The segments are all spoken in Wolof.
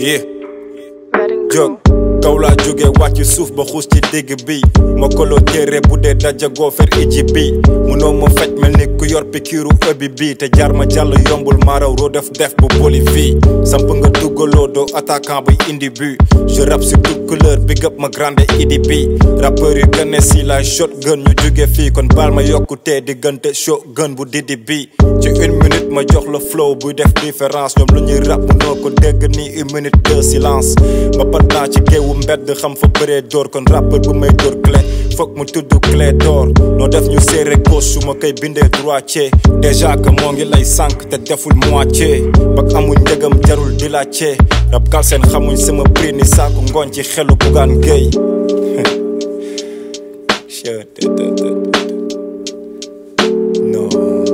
yeah jóg kaw laa jóge wàcc suuf ba xuus ci digg bi ma koloo téere bu dee dajagoo fer iji bi munoo ma faj mel ni ku yor pikiiru ëbbi bi te jaar ma jàll yombul maaraw roo def def bu Bolivie samp nga duggaloo doo attaquant buy indi but je rap sur toute couleur big up ma grande idi bi rappeur yu gën si la shotgun ñu jóge fii kon baal ma yokkutee diggante shotgun bu didi bi ci une minute ma jox la flow buy def différence ñoom lu ñuy rap munoo ko dégg ni une minute de silence ma pat naa ci géewu mbedd xam fa bëree door kon rappeur bu may door clé foog mu tudd clé d'or noo def ñu serré gauche su ma koy bindee droitier déjà que moo ngi lay sànq te deful moitié bak amuñ njëgam jarul di la cee rab kal seen xamuñ sama prix ni saaku ngooñ ci xelu bugaan géey non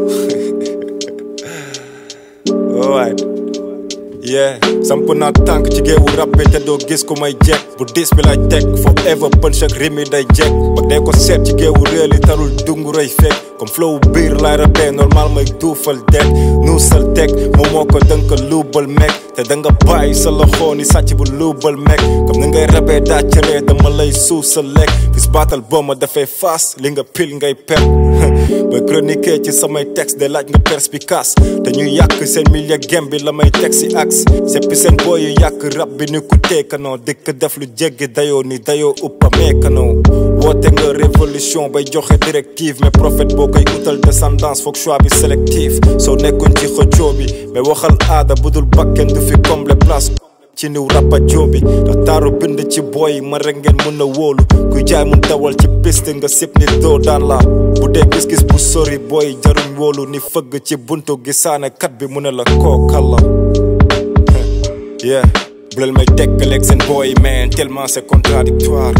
alright yeah samp naa tànk ci géewu rab bi te doo gis ku may jekk bu dis bi lay teg forever punch ak rimi day jekk ba dee ko seet ci géewu réel yi tarul dungu rëy fekk comme flow biir lay rabee normal may duufal det nuusal teg moom moo ko dënka luubal meg te da nga bàyyi sa loxo ni sàcc bu luubal meg comme ni ngay rabee daacëree dama lay suuf sa lekk bis baatal boo ma dafay faas li nga pil ngay per ba chroniquer ci samay texte de laaj nga perspicace te ñuy yàq seen milieu gem bi la may teg si axe seppi seen booy yu yàq rab bi ni ku teekanoo dëkk def lu jéggi dayoo ni dayoo uppa meekanoo woote nga révolution bay joxe directive mais prophète boo koy utal descendance foog choix bi sélectif soo nekkuñ ci xëccoo bi mais waxal aada budul bakken du fi comble place ci niw rappa joobi ndax taaru bind ci booy ma rek ngeen mën a wóolu kuy jaay mun dawal ci piste nga sip ni doo daan la bu dee gis-gis bu sori booy jaruñ wóolu ni fëgg ci buntu gisaane kat bi mu ne la kookal la yeah bu leen may tekkaleeg seen booy man tellement c'est contradictoire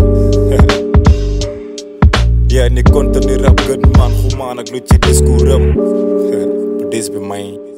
yeah ni contenu rap gën man xumaan ak lu ci discours am bu dis bi may